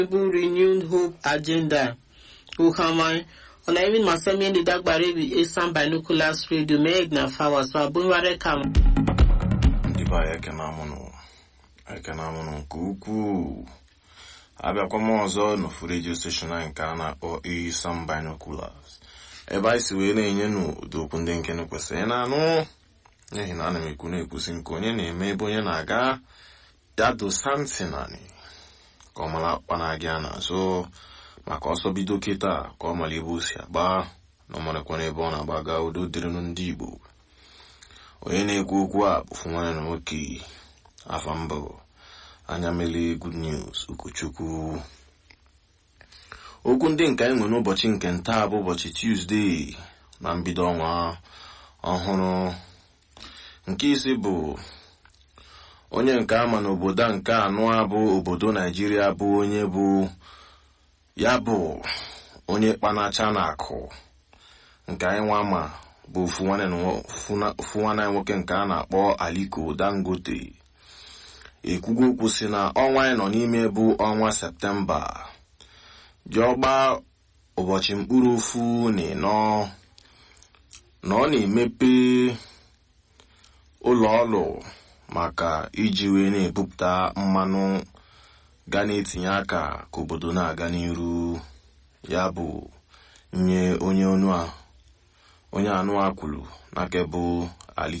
renewed hope agenda uhamai ona even masemi ndi dagbare bi esan binoculars radio meg na fawa so abunware kam ndị be anyị ekene amụnụ ekene amụnụ nke ukwuu abịakwa m ọzọ n'ofu redio steshọn anyị nke a na-akpọ Isam Binoculars ebe anyị si wee na-enye n'ụdị okwu ndị nkene kwesịrị na-anụ n'ihi na ana m ekwu na-ekwusi nke onye na-eme ebe onye na-aga ya dosa ntị naanị ka ọ mara akpa na-aga n'azụ maka ọsọ bido kịta ka ọ mara ebe o si agba na ọ marakwa n'ebe ọ na-agbaga udo dịrịnụ ndị Igbo onye na-ekwu okwu a bụfu nwanne na nwoke afa mbụ anya mele good news ụkọchukwu okwu ndị nke anyị nwere n'ụbọchị nke ntaa bụ ụbọchị tuzdee na mbido ọnwa ọhụrụ nke isi bụ onye nke ama n'obodo a nke anụ a bụ obodo naijiria bụ onye bụ ya bụ onye kpanacha na akụ nke anyị nwa ma bụ ofu nwanne anyị nwoke nke a na-akpọ aliko dangote ekwugo okwu si na ọnwa anyị nọ n'ime bụ ọnwa septemba jiọgba ụbọchị mkpụrụ ofu na ịnọ na ọ na-emepe ụlọ ọrụ maka iji wee na-ebupụta mmanụ ga na-etinye aka ka obodo na-aga n'iru ya bụ nye onye onu a onye anụ a kwuru n'aka bụ